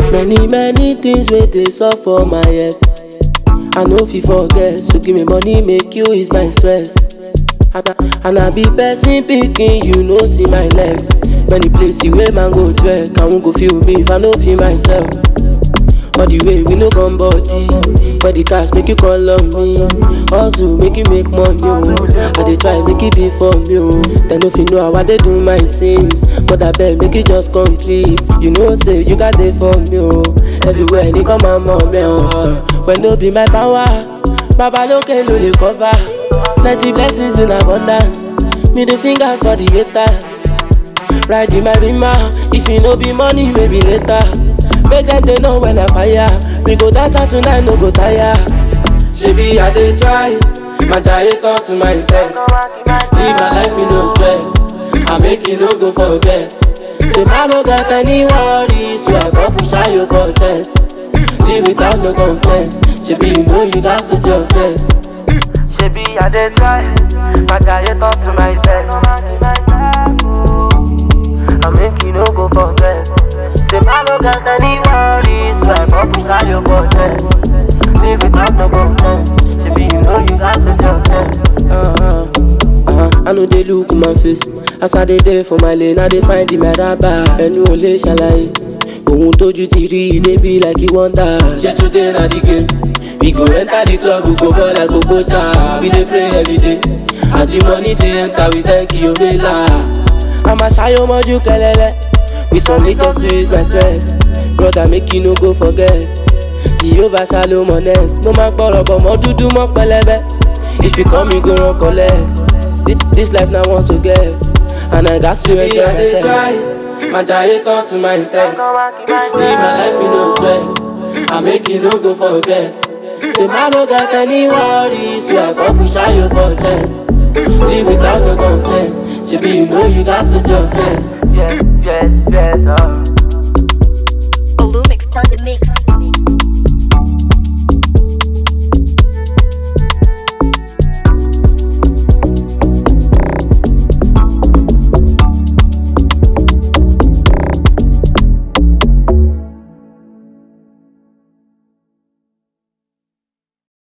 Many many things wey dey sup for my head. I no fit forget, so give me money make you ease my stress. And I, and I be person picking, you know see my legs. Many places where man go trek, I won't go feel me if I no feel myself. All the way we no come body, but the cash make you call on me. Hustle make you make money, oh. I dey try make it be for me, oh. Then if you know how I dey do my things, but I beg make it just complete. You know say you got it for me, oh. Everywhere they come my mom, oh. When no be my power, Baba look no dey cover. Plenty blessings in abundance. Me the fingers for the haters. Ride in my rima. If you no be money, maybe later. Make them they know when I fire. We go dance out tonight, no go tire. Shebi I dey try. My giant turn to my test. Live my life in no stress. I make you no go forget. Say man no got any worries. So I go push out you for chest. Live without no complaint. Shebi you know you got face your face. Shebi I dey try, my guy you talk to my best. I make you no go forget. Say I no got any worries, so I pop inside your pocket. Live without no complaint. Shebi you know you got to your best. Uh-huh. Uh-huh. I know they look my face As I dey there for my lane I dey find the meraba Ẹnu ò lè ṣàlàyé Ohun tójú ti rí i dey be like you wonder Ṣé today na the game? We go enter the club, we go ball like Okocha We dey pray every day As the money dey enter, we thank you, Omela I'ma ṣayọ mọ́jú kẹlẹ́lẹ́ With some little sweet my stress Brother make you no go forget Jehovah shalom honest Mo máa ń pọ̀rọ̀ bọ̀ mọ́ dúdú mọ́ pẹlẹbẹ If you come, you go run collect. This, this life now wants to get, and I got to enjoy I dey myself. try, my giant turn to my test. Live my life in no stress. I make you no go forget. Say man no got any worries, so I go push out you for chest. Live without no complaint. Shebi you know you got face your face. Yes, yes, yes, uh. Olumix on the mix.